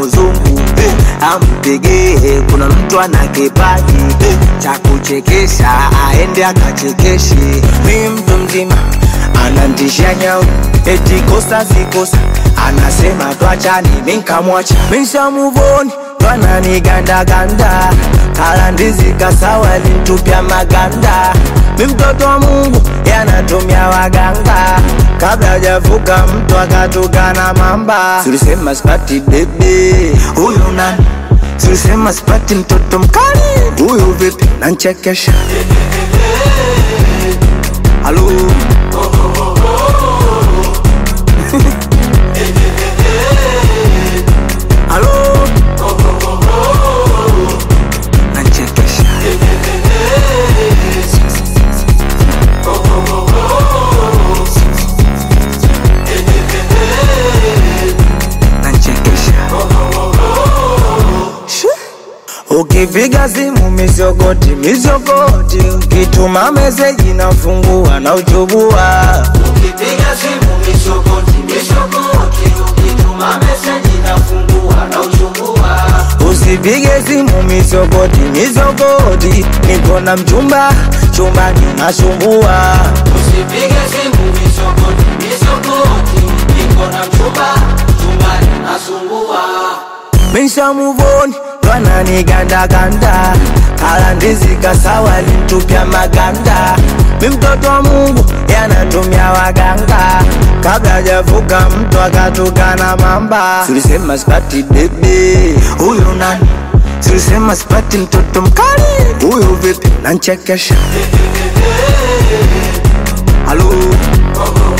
uzungu ampigie, kuna mtu ana kipaji cha kuchekesha, aende akachekeshe. Mi mtu mzima anantisha nyau, eti kosa si kosa, anasema twachani, mi nkamwacha, mi nshamuvoni twananigandaganda kala ndizi kasawa lintupya maganda mi mtoto wa Mungu yanatumia waganga kabla hajavuka mtu akatukana mamba. Tulisema sipati bebe, huyu nani? Tulisema sipati mtoto mkali, huyu vipi? Nanchekesha halo halo nanchekesha nanchekesha Ukipiga simu mizogoti mizogoti, ukituma meseji nafungua na uchubua. Ukipiga simu misogoti misogoti, ukituma meseji nafungua na uchungua. Usipige simu mizogoti mizogoti, niko na mchumba chumbani nasumbua. Usipige simu misogoti misogoti, niko na mchumba chumbani nasumbua. Misha muvoni twananigandaganda kala ndizi kasawa lintupya maganda. Mi mtoto wa Mungu yanatumia waganga kabla hajavuka mtu akatukana mamba. Tulisema sipati bebe, huyu nani? Tulisema sipati mtoto mkali, huyu vipi? Nanchekesha halo